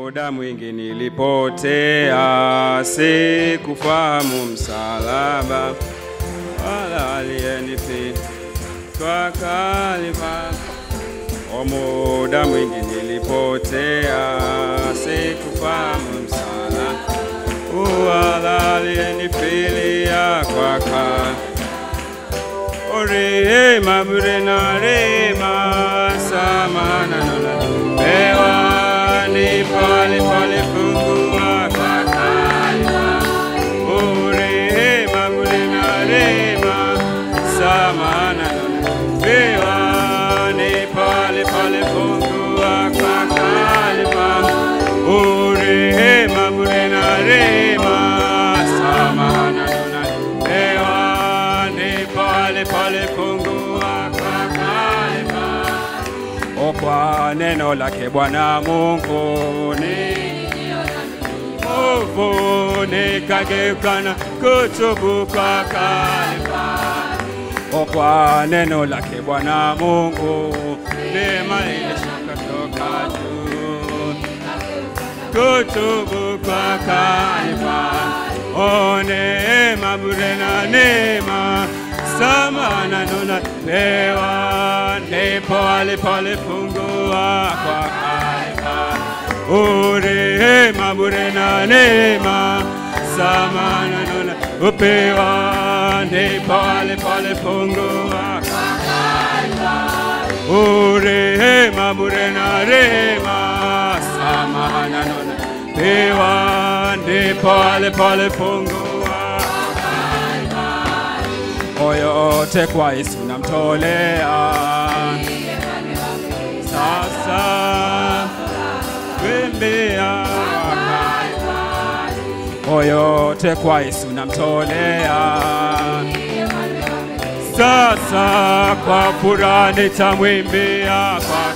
Muda mwingi nilipotea, sikufahamu msalaba wala aliyenifi kwa Kalvari. O, muda mwingi nilipotea, sikufahamu msalaba wala aliyenifilia kwa Kalvari. O, rehema bure na rehema samana nona pewa ni pale pale fungua kwa Kalvari. O, rehema bure na rehema samana nona pewa ni pale pale fungua kwa Kalvari. O, rehema bure na rehema samana nona pewa ni pale pale fungua kwa Kalvari. O, kwa neno lake Bwana Mungu ni ovu nikageuka na kutubu kwa Kalvari. O, kwa neno lake Bwana Mungu neema ilishuka toka juu kutubu kwa Kalvari. O, neema bure na neema samana nuna pewa ndipo alipolifungua kwa Kalvari. O, rehema bure na neema samana nuna upewa ndipo alipolifungua kwa O, rehema bure na rehema samana nuna pewa ndipo alipolifungua oyote kwa Yesu namtolea sasa wembea oyote kwa Yesu namtolea sasa kwa furaha nitamwimbia kwa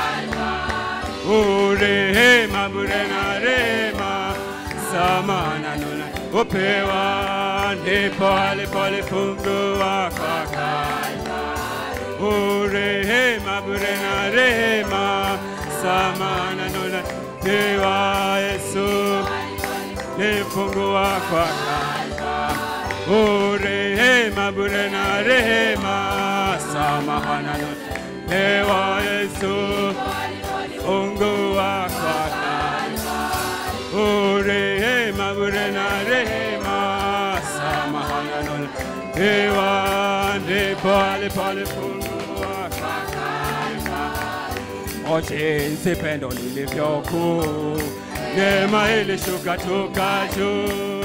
O, rehema bure na rehema samana nuna upewa ndipo alipolifungua kwa Kalvari. O, rehema bure na rehema samana nuna pewa Yesu nifungua kwa Kalvari. O, rehema bure na rehema samana nuna pewa Yesu fungua kwa Kalvari. O, rehema bure na rehema samahana nuna pewa ndipo alipolifungua kwa Kalvari. O, jinsi pendo lilivyokuu, neema ilishuka toka juu,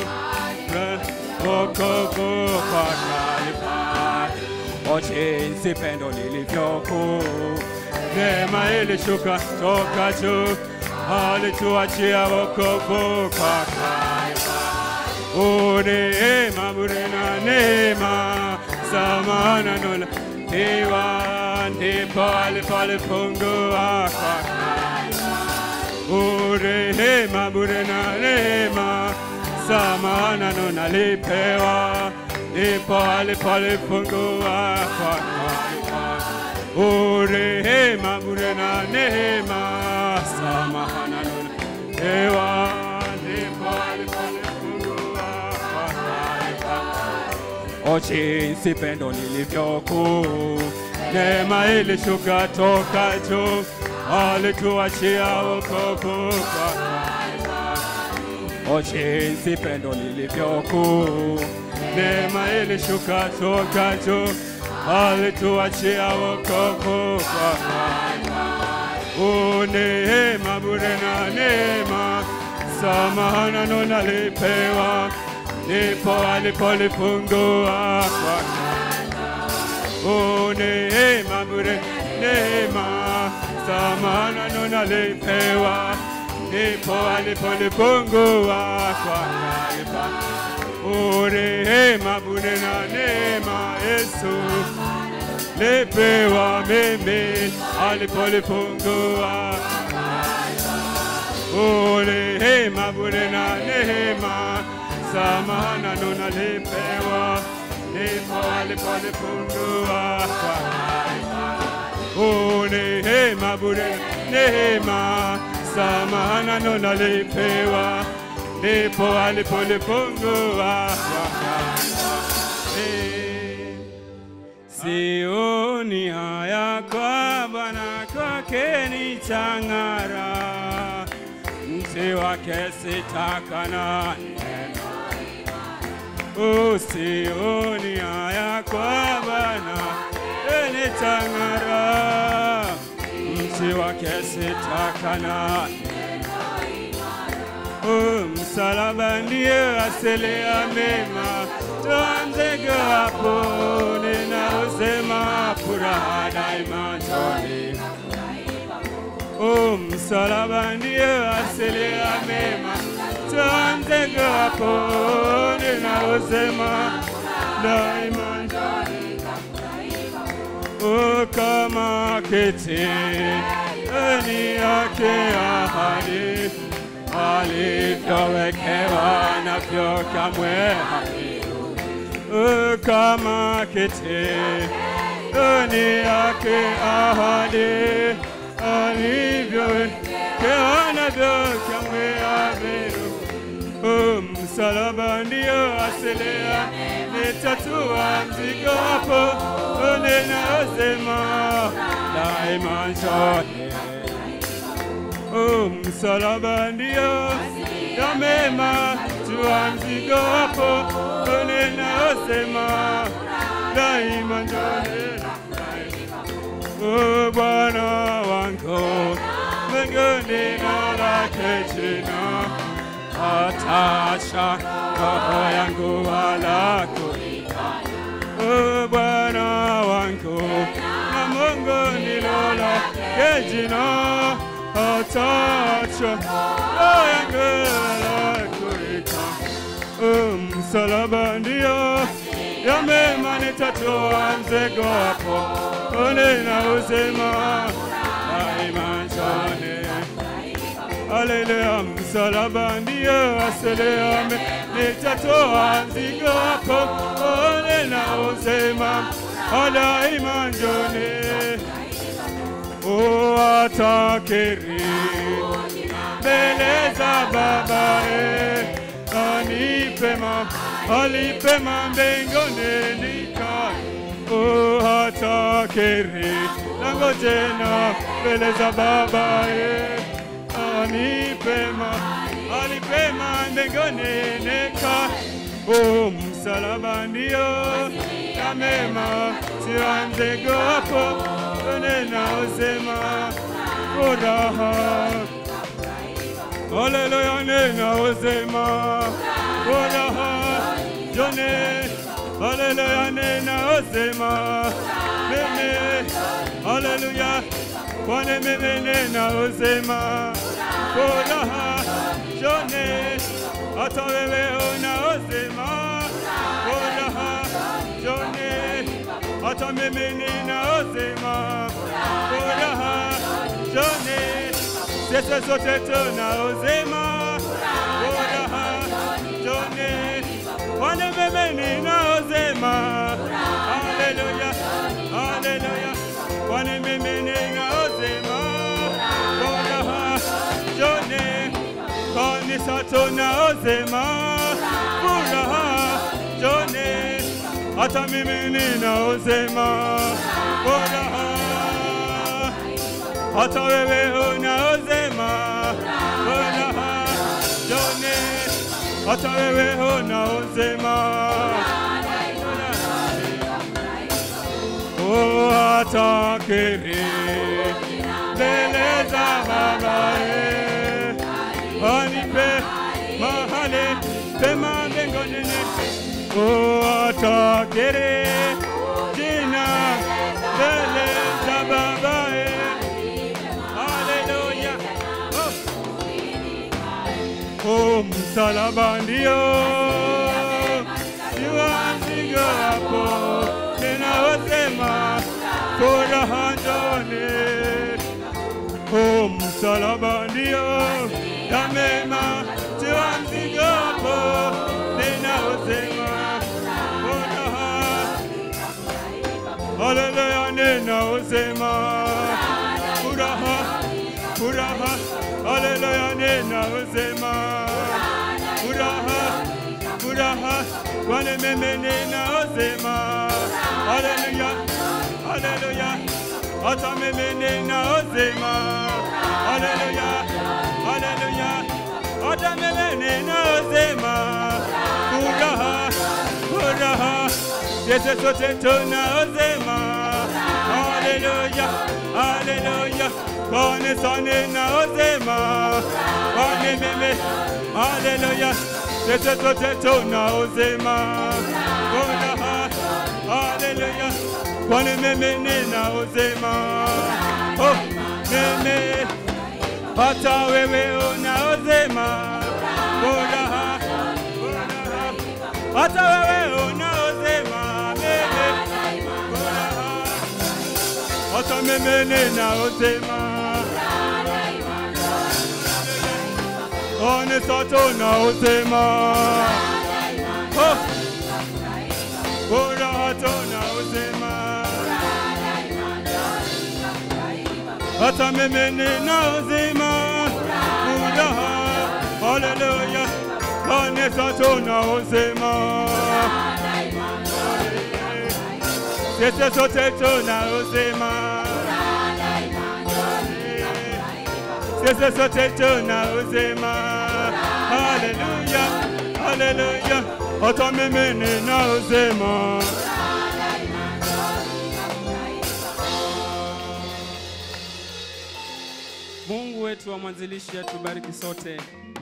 wokovu kwa Kalvari. O, jinsi pendo lilivyokuu, neema ilishuka toka juu, alituachia wokovu kwa Kalvari. O, neema bure na neema samana nuna pewa ndipo alipolifungua kwa Kalvari. O, rehema bure na neema samana nuna lipewa ndipo alipolifungua kwa Kalvari. O, rehema bure na neema samahana nuna pewa ndipo alipolifungua kwa Kalvari. O, jinsi pendo lilivyokuu, neema ilishuka toka juu, alituachia wokovu kwa Kalvari. O, jinsi pendo lilivyokuu, neema ilishuka toka juu, alituachia wokovu kwa Kalvari. O, neema bure na neema samahana nuna lipewa ndipo alipolifungua kwa Kalvari. O, neema bure neema samahana nuna lipewa ndipo alipolifungua kwa Kalvari. O, rehema bure na neema Yesu lipewa mimi alipolifungua O, rehema bure na neema samahana nuna lipewa ndipo alipolifungua kwa Kalvari. O, neema bure neema samahana nonalipewa, ndipo alipolifungua Eh, Sioni haya kwa Bwana, kwake nitang'ara, mti wake sitakana Usioni haya kwa Bwana, nitang'ara, mti wake sitakana Oh, msalaba ndiye asili ya mema, tuanze hapo, ninaosema furaha daima njoni. Oh, msalaba ndiye asili ya mema, tuanze hapo, ninaosema daima njoni. Oh, kama kiti ni yake ahadi alivyowekewa navyo kamwe havirudi. Kama kiti ni yake ahadi alivyowekewa navyo kamwe havirudi. Msalaba ndio asilia, nitatua mzigo hapo, ninaosema daima njoni. Oh, msalaba ndio ya mema, tua mzigo hapo, ninaosema daima njoni. Oh, Bwana wangu, mbinguni na lake jina atacha roho yangu wala kuikana. O Bwana wangu na Mungu ndilo lake jina, atacha roho yangu wala kuikana. O msalaba ndio ya mema, nitatoa mzigo hapo, nina uzima daima njoni. Haleluya, msalaba ndio asili ya mema, nitatoa mzigo hapo, ole na usema daima njoni. O atakiri mbele za babae, anipema alipema mbinguni nikae O atakiri lango jena mbele za babae anipema alipema mbinguni nika o msalaba ndio ya mema sianze gopo nena usema furaha Haleluya nena usema furaha jone Haleluya nena usema mimi Haleluya Bwana mimi nena usema furaha jone hata wewe unaosema furaha jone hata mimi ninaosema furaha jone sisi sote tunaosema furaha jone Bwana mimi ninaosema haleluya haleluya Bwana mimi ninaosema furaha jone kanisa tunaosema furaha jone hata mimi ninaosema furaha hata wewe unaosema furaha jone hata wewe unaosema Oh, atakiri mbele za babaye anipe mahali pema mbinguni oh, atakiri jina mbele za babaye haleluya oh. oh, msalaba ndio jua mzigo hapo ninaosema furaha njoni Oh, msalaba ndio ya mema, tiwa mzigo hapo, ninaosema furaha. Haleluya, ninaosema furaha, furaha, haleluya. na uzima. Furaha, furaha, wanimimini na uzima. Haleluya, haleluya, watamimini na uzima. Haleluya, haleluya, watamimini na uzima. Furaha, furaha, Yesu sote tuna uzima. Haleluya, haleluya, kanisani na uzima. Kwani mimi, haleluya, Yesu sote tuna uzima. Furaha, haleluya, kwani mimi nina uzima. Oh, mimi hata wewe una uzima. Furaha, furaha, hata wewe una uzima. Mimi furaha, hata mimi nina uzima. Kanisa tuna uzima. Oh, furaha tuna uzima. hata mimi nina uzima furaha, haleluya, kanisa tuna uzima, sisi sote tuna uzima, sisi sote tuna uzima, haleluya, haleluya, hata mimi nina uzima. Mungu wetu wa mwanzilishi atubariki sote.